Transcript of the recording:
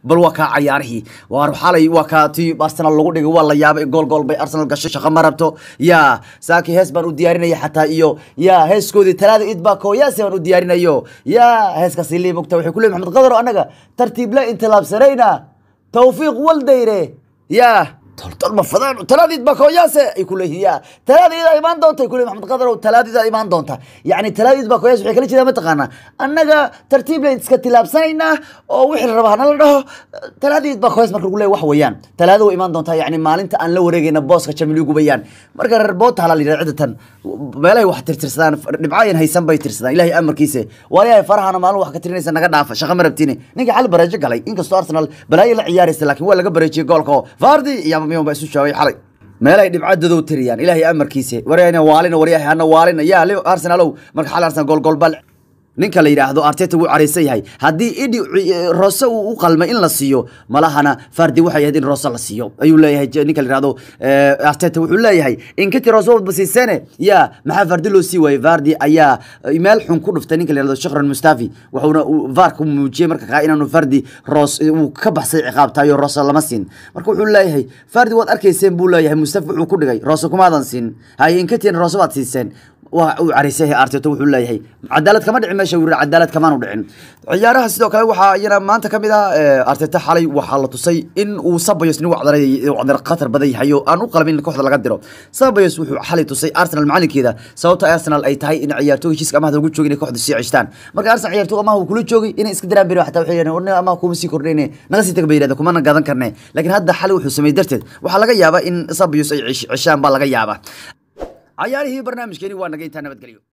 bal waa kaa cayaarihii waar xalay waa kaa tii arsenal lagu dhigay waa la yaabay gool gool bay arsenal gashay shaqo ma rabto yaa saaki hees baan u diyaarinaya xataa iyo yaa heeskoodii talaada idbaa kooyaasi baan u diyaarinayo yaa heeskaasi liibugta waxay ku leeyihin maxamed qadaro annaga tartiible intilaabsanayna tawfiiq waldayre yaa toltol ma fadaan talaadiid baa kooyaase ay ku leeyihiin yaa talaadiida imaan doonta ay ku leeyihin maxamed qadarow talaadiida imaan doonta yacni talaadiid baa kooyaas waxay kala jeedaa mataqaanaa annaga tartiib layn iska tilaabsanaynaa oo wixii la rabaa hana la dhaho talaadiid baa kooyaas marka lagu leeyahy wax weeyaan talaada way imaan doontaa yacni maalinta aan la wareegayna booska jamiligu bayaan marka reer boota hala la yidhahda ciddatan meelahay wax tirtirsadaan dhibcaayan haysan bay tirsadaan ilaahay amarkiisa waaliyahay farahana maalin wax ka tirinaysa naga dhaafa shaqa ma rabtine ninka xal bareejo galay inkastoo arsenal balaayo la ciyaaraysa laakiin waa laga bareejiyey goolka oo fardi iyo miyon baa isu jawaabay xalay meelay dhibcadodow tiriyaan ilaahay amarkiisa waryahna waalina waryahay hana waalina yaa li arsenalow marka xal arsenal gool gool bal ninka la yidhaahdo arteta wuu caraysan yahay haddii idhi roose uu u qalmay in la siiyo malahana fardi waxay ahayd in roose la siiyo ayuu leeyahay ninka la yidhahdo arteta wuxuu leeyahay inkati roose wadba siisene yaa maxaa fardi loo sii waayey fardi ayaa meel xun ku dhuftay ninka la yidhahdo shakran mustafi wuxuuna vaarka muujiyey marka kaa inaanu fardi roos uu ka baxsay ciqaabtayo roose lama siin marka wuxuu leeyahay fardi waad arkayseen buu leeyahay mustafi wuxuu ku dhigay roose kumaadan siin haye inkatina roose waad siiseen waa uu caraysay arteto wuxuu leeyahay cadaalad kama dhicin meesha wuri cadaalad kamaanu dhicin ciyaaraha sidoo kale waxaa iyana maanta ka mid ah arteta xalay waxaa la tusay in uu sabayos nin wacdar khatar badan yahay oo aan u qalmin in kooxda laga diro sabayos wuxuu xalay tusay arsenal macalinkeeda sababta arsenal ay tahay in ciyaartooy heshiiska amahda ugu joogin inay kooxda sii ceshtaan marka arsenal ciyaartooy amaha uu kula joogay inay iska daraan beri xataa waxay yidhahdeen warna amaha kuma sii kordhayne naga sii taga bay yidhahdeen kumana gadan karne laakiin hadda xalay wuxuu sameeyey darteed waxaa laga yaabaa in sabayos ay ceshaan baa laga yaabaa cayaarihii barnaamijkeeni waa naga intaa nabadgelyo